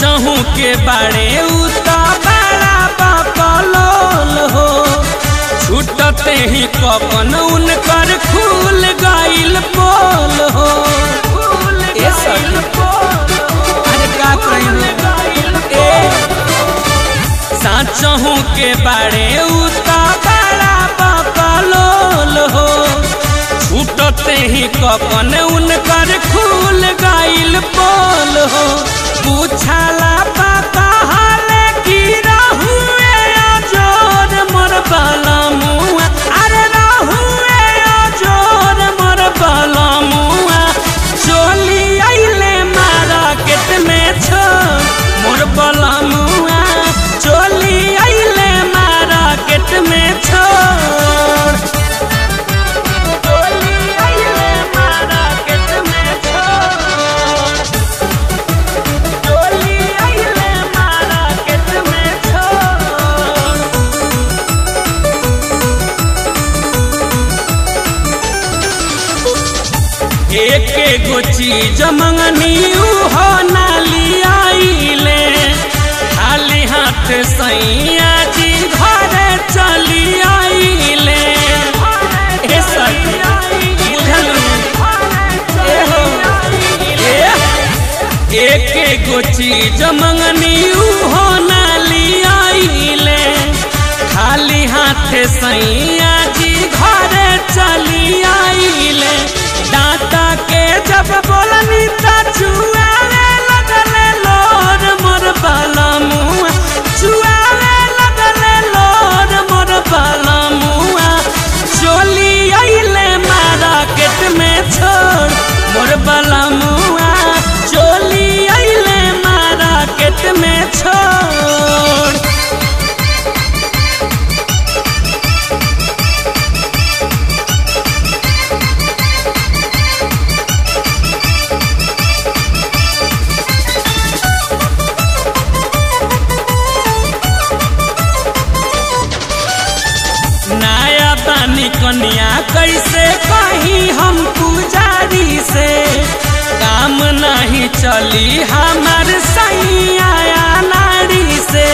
साचहू के बाड़े उता बड़ा बकलोल हो छूटते ही कपन उनकर खुल गइल पोल हो ए सखी अरे का कहियो ए साचहू के बाड़े उता बड़ा बकलोल हो छूटते ही कपन उनकर खुल गइल पोल हो पूछला पता हाले की रहुए जोर मोर बलमुआ अरे रहुए जोर मोर बलमुआ चोली आइले मार्केट में छोड़ मोर बलमुआ चोली आइले मार्केट में छोड़ चोली आइले मार्केट में छोड़ चोली आइले मार्केट में छोड़ एक गो चीज मंगनी हो नाली आइले खाली हाथ सैया जी घरे चली आइले ए सखी बुझल ए हो ए एक गो चीज मंगनी हो नाली आइले खाली हाथ सैया जी घरे चली आइले डाटा के जब बोलनी त चुआवे लगले लोर मोर बाला मुआ चुआवे लगले लोर मोर बाला मुआ चोली आइले मार्केट में छोड़ मोर बाला मुआ चोली आइले मार्केट में छोड़ नया बानी कन्या कैसे कही हम पुजारी से काम नहीं चली हमार सैया नारी से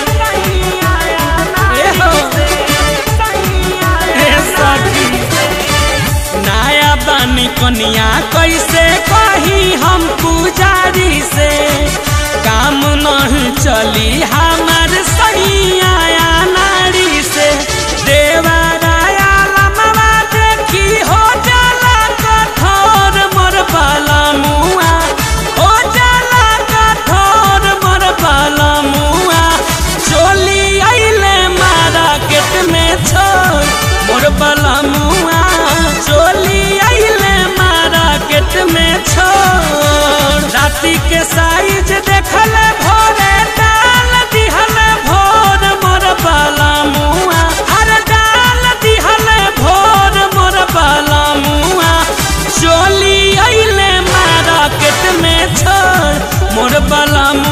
ए हो, ए सखी, नया बानी कन्या कैसे कही हम पुजारी से काम नहीं चली हमार सैया नारी से देवराया लमवा देखी हो जाला कठोर मोर बाला मुआ हो जाला कठोर मोर बाला मुआ चोली आइले मार्केट में छोड़ मोर बाला मुआ चोली आइले मार्केट में छोड़ राती के साइज देखल भोरे डाल दिहल भोर मोर बाला मुआ अरे डाल दिहल भोर मोर बाला मुआ चोली आइले मार्केट में छोड़ मोर बाला